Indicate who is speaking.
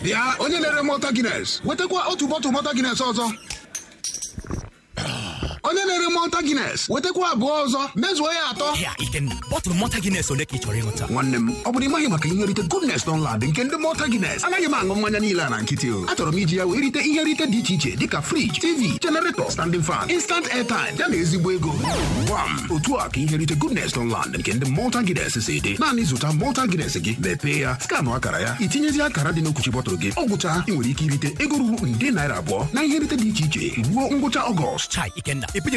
Speaker 1: bịa onye na-ere mọta gines wetakwa otu bọtụl mọta gines ọzọ onye na-ere mọta gines wetakwa abụọ ọzọ mezuo ya atọ
Speaker 2: Ya Ikenna, bọtụlụ mọta Guinness ole ka ị chọrọ ịṅụta?
Speaker 1: nwanne m ọ bụrụ ịmaghị maka ihe rite goodness Dunlad nke ndị mọta gines anaghị m aṅụ mmanya niile a na nkịtị o achọrọ m iji ya wee rite ihe rite dị iche iche dịka friji tv generator standing fan instant airtime ya na ezigbo ego gwam otu a ka ihe rite goodness Dunlad nke ndị mọta gines si dị naanị zụta mọta gines gị mepee ya skanụ akara ya itinyezi akara dị n'okwuchi bọtụlụ gị ọ gwụcha ị nwere ike irite ego ruru nde naira abụọ na ihe rite dị iche iche ruo ngwụcha ọgọst
Speaker 2: Chai Ikenna, ị